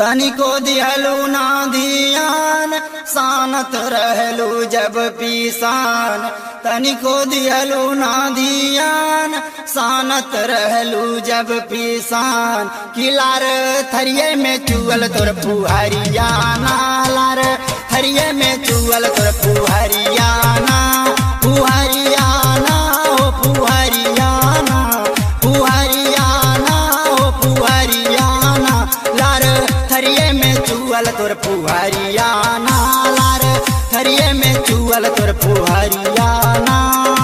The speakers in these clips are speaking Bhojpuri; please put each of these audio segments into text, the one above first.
तनिको दिहलू ना धियान सानत रहलू जब पीसान तनिको दिहलू ना धियान सानत रहलू जब पीसान किलार थरिये में चुअल तोर पुहरियाना लार थरिये में चुअल तोर पुहरियाना पुहरियाना ओ पुहरियाना पुहरियाना ओ पुहरियाना लार थरिये में चुअल तोर पुहरियाना लार थरिये में चुअल तोर पुहरियाना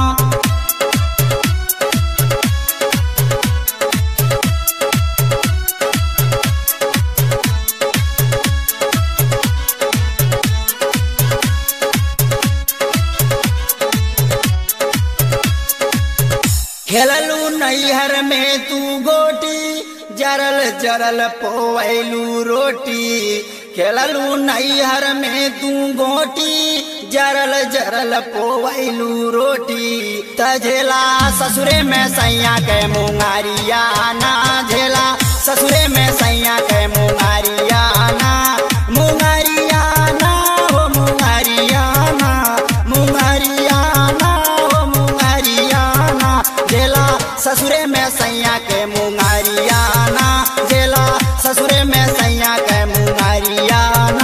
खेललू नैहर में तू गोटी जरल जरल पोवैलू रोटी खेललू नैहर में तू गोटी जरल जरल पोवैलू रोटी तझेला ससुरे में सैया के मुंगारिया ना झेला ससुरे में सैया के मुंगारिया ना मुंगारिया ना हो मुंगारिया ना मुंगारिया ना हो मुंगारिया ना जेला ससुरे में सैया के मुंगारिया ना जेला ससुरे में सैया के मुंगारिया ना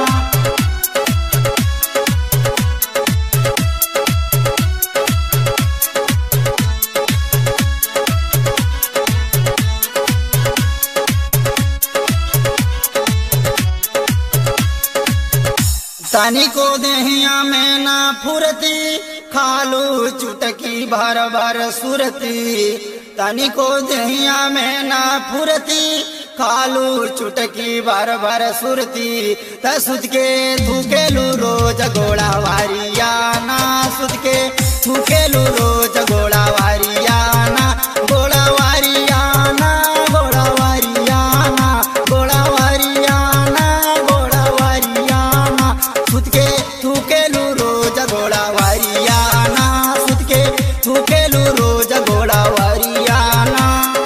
तनिको देहिया में ना फुरती खालू चुटकी भर भर सुरती तनिको देहिया में ना फुरती खालू चुटकी भर भर सुरती त सुत के थूकेलू रोज गोड़ा वारिया ना सुत के थूकेलू रोज गोड़ा वारिया ना गोड़ा वारिया ना गोड़ा वारिया ना गोड़ा वारिया ना गोड़ा वारिया ना सुत के थूकेलू रोज गोड़ा वारिया ना सुत के थूकेलू रोज गोड़ा वारिया ना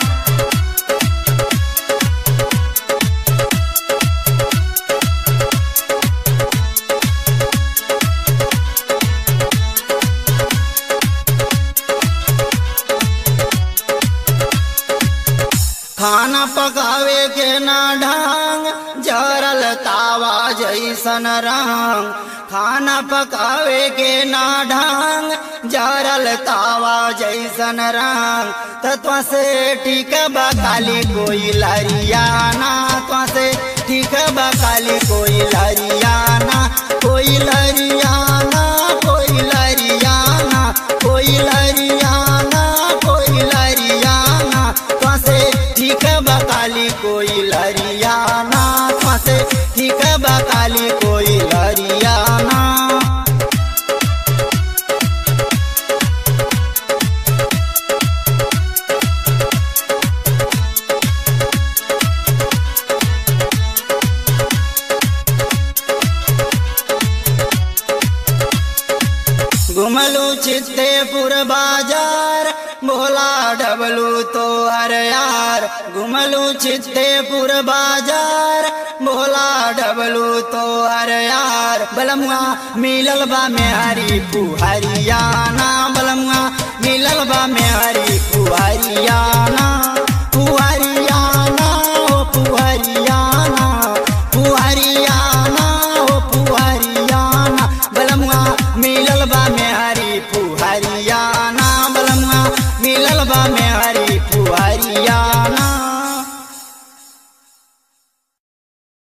खाना पकावे के ना ढंग जरल तावा जैसन रंग खाना पकावे के ना ढंग जरल तावा जैसन रंग तत्व से ठीक बकाली कोई लरियाना तो से ठीक बकाली कोई लरियाना कोई लरियाना कोई लरियाना कोई लरियाना कोई लरियाना तो से ठीक बकाली कोई लरियाना तो से ठीक बकाली कोई लरियाना घुमलू चित्तेपुर बाजार भोला डबलू तो हर यार घुमलू चित्तेपुर बाजार भोला डबलू तो हर यार बलमुआ मिलल बा में हरी पुहरियाना बलमुआ मिलल बा में हरी पुहरिया